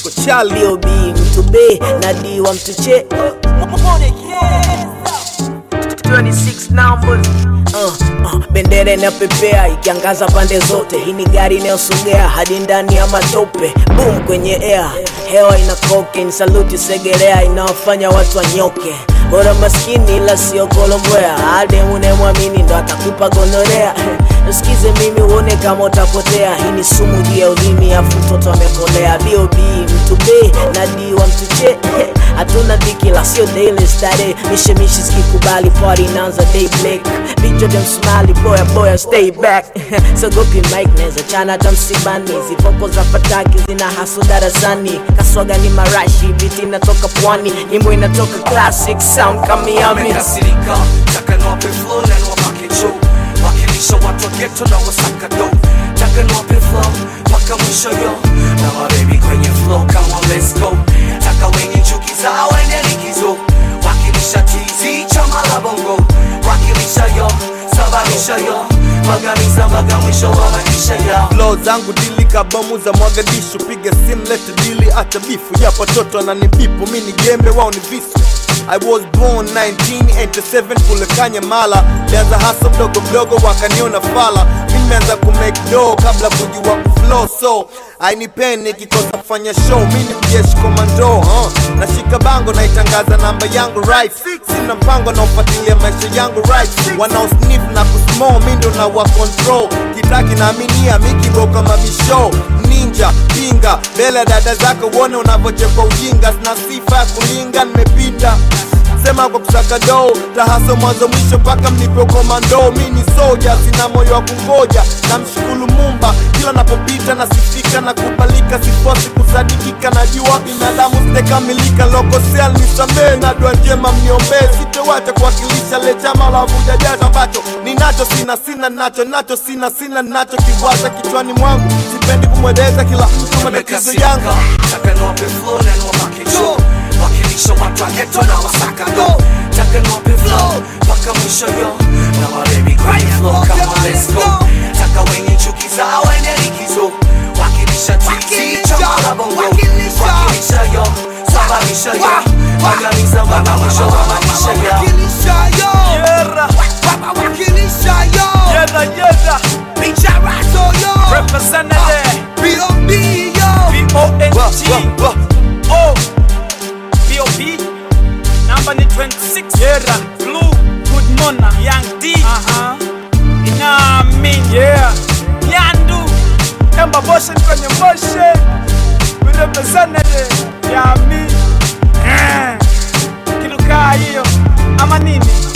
Chali Leo B mtu B na D wa mtu che 26 numbers Uh, uh, bendera inapepea ikiangaza pande zote. Hii ni gari inayosogea hadi ndani ya matope. Boom kwenye air, hewa ina cocaine. Saluti Segerea inawafanya watu wanyoke. Bora maskini ila sio kolombwea. Ade unemwamini ndo atakupa gonorea. Nisikize mimi uone kama utapotea. Hii ni sumu juu ya ulimi, afu mtoto amekolea. B.O.B mtu B na D wa mtu che hatuna dhiki la sio daily stare mishemishi zikikubali party inaanza day black vichwa vya msumali boya boya stay back sogopi mike neza chana hata msibani zifoko za fataki zina haso darasani kaswaga ni marashi biti inatoka pwani nyimbo inatoka classic sound kamiami wamekasirika taka niwape flow na niwapake juu wakilisha watu wa ghetto na wasaka do taka niwape flow mpaka mwisho yo na mabebi kwenye flow kama let's go taka wenye chuki zao ende likizo wakilisha tizi chama la bongo wakilisha yo sababisha yo magamiza mpaka mwisho wa maisha yao Flow zangu dili kabomu za Mogadishu, piga sim lete dili, acha bifu ya watoto ananibipu, mi ni gembe wao ni visu. I was born 1987 kule Kanyamala, lianza hasa mdogo mdogo wakaniona fala, mi nimeanza kumake dough kabla kujua kuflow, so ainipeni nikikosa kufanya show, mi ni mjeshi komando uh. Nashika bango naitangaza namba yangu right, sina mpango naofuatilia maisha yangu right, wanaosnif na kusmo mi ndo na wa control, kitaki naaminia mikiroka mabisho ninja pinga mbele ya dada zako uone unavyochekwa ujinga, sina sifa ya kulinga, nimepita sema kwa kusaka doo tahaso mwanzo mwisho mpaka mnipe komando mi ni soja sina moyo wa kungoja na mshukuru mumba kila napopita nasifika na kubalika sifosi kusadikika najua binadamu sijakamilika lokosea nisamee na dua njema mniombee sitowacha kuwakilisha le chama la vuja jasho ambacho ninacho sina sina nacho nacho sina sina nacho kiwaza kichwani mwangu sipendi kumweleza kila mtu matatizo yangu wamekasirika taka niwape flow na niwapake juu wakilisha watu wa ghetto na wasaka do taka niwape flow mpaka mwisho yo na mabebi kwenye flow kama let's go taka wenye chuki zao ende likizo wakilisha tizi chama la bongo wakilisha yo sababisha yo magamiza mpaka mwisho wa maisha yao Yera, yera, yera. Representative B-O-N-G O B-O-B Number ni 26 Yera Blue Good Mona Young D uh-huh. Inamin Yeah Nyandu Emba Boshen kwenye Boshen We representative Yeah me Eh Kilukaa hiyo Ama nini